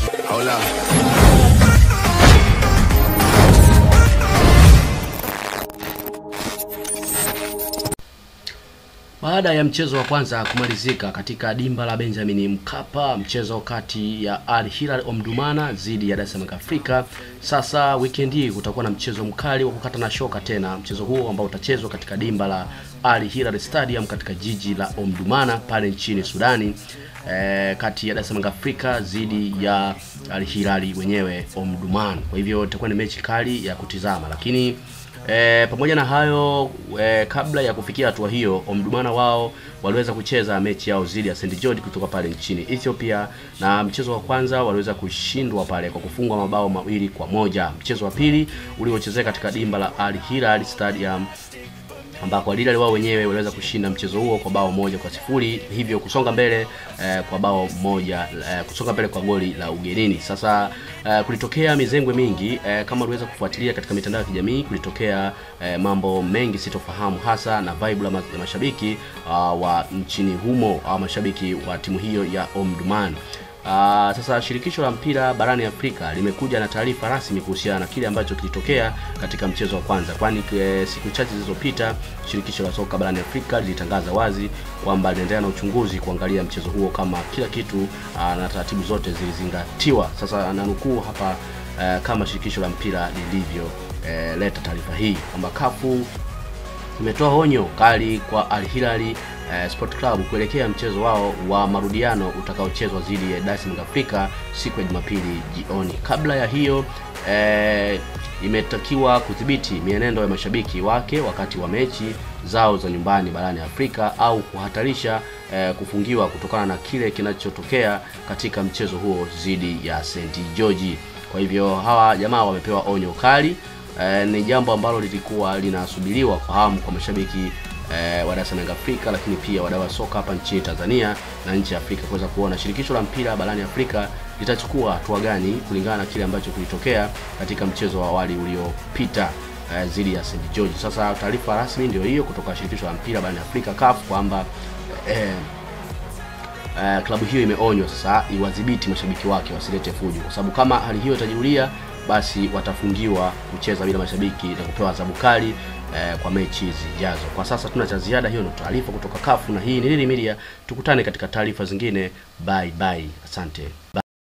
Hola. Baada ya mchezo wa kwanza kumalizika katika dimba la Benjamin Mkapa, mchezo kati ya Al Hilal Omdurman dhidi ya Dar es Salaam Afrika, sasa weekend hii kutakuwa na mchezo mkali wa kukata na shoka tena, mchezo huo ambao utachezwa katika dimba la Al Hilal Stadium katika jiji la Omdurman pale nchini Sudani, eh, kati ya Dar es Salaam Afrika dhidi ya Al Hilal wenyewe Omdurman. Kwa hivyo itakuwa ni mechi kali ya kutizama, lakini E, pamoja na hayo e, kabla ya kufikia hatua hiyo Omdurman wao waliweza kucheza mechi yao dhidi ya St George kutoka pale nchini Ethiopia, na mchezo wa kwanza waliweza kushindwa pale kwa kufungwa mabao mawili kwa moja. Mchezo wa pili uliochezeka katika dimba la Al Hilal Stadium ambako Al Hilal wao wenyewe waliweza kushinda mchezo huo kwa bao moja kwa sifuri hivyo kusonga mbele eh, kwa bao moja eh, kusonga mbele kwa goli la ugenini. Sasa eh, kulitokea mizengwe mingi eh, kama uliweza kufuatilia katika mitandao ya kijamii, kulitokea eh, mambo mengi sitofahamu, hasa na vibe la ma- ya mashabiki uh, wa nchini humo au mashabiki wa timu hiyo ya Omdurman. Uh, sasa shirikisho la mpira barani Afrika limekuja na taarifa rasmi kuhusiana na kile ambacho kilitokea katika mchezo wa kwanza, kwani e, siku chache zilizopita shirikisho la soka barani Afrika lilitangaza wazi kwamba linaendelea na uchunguzi kuangalia mchezo huo kama kila kitu uh, na taratibu zote zilizingatiwa. Sasa nanukuu hapa uh, kama shirikisho la mpira lilivyo uh, leta taarifa hii kwamba kafu imetoa onyo kali kwa Al Hilal eh, Sport Club kuelekea mchezo wao wa marudiano utakaochezwa dhidi ya Dar es Salaam Afrika siku ya Jumapili jioni. Kabla ya hiyo eh, imetakiwa kudhibiti mienendo ya mashabiki wake wakati wa mechi zao za nyumbani barani Afrika au kuhatarisha eh, kufungiwa kutokana na kile kinachotokea katika mchezo huo dhidi ya St George. Kwa hivyo hawa jamaa wamepewa onyo kali eh, ni jambo ambalo lilikuwa linasubiriwa kwa hamu kwa mashabiki eh, wa Dar es Salaam Afrika, lakini pia wadau wa soka hapa nchini Tanzania na nchi ya Afrika kuweza kuona shirikisho la mpira barani Afrika litachukua hatua gani kulingana na kile ambacho kilitokea katika mchezo wa awali uliopita eh, dhidi ya St George. Sasa taarifa rasmi ndio hiyo kutoka shirikisho la mpira barani Afrika CAF kwamba eh, uh, klabu hiyo imeonywa sasa iwadhibiti mashabiki wake wasilete fujo, kwa sababu kama hali hiyo itajirudia, basi watafungiwa kucheza bila mashabiki na kupewa adhabu kali eh, kwa mechi zijazo. Kwa sasa tuna cha ziada, hiyo ndio taarifa kutoka kafu na hii ni Lili Media. Tukutane katika taarifa zingine. Bye bye, asante. Bye.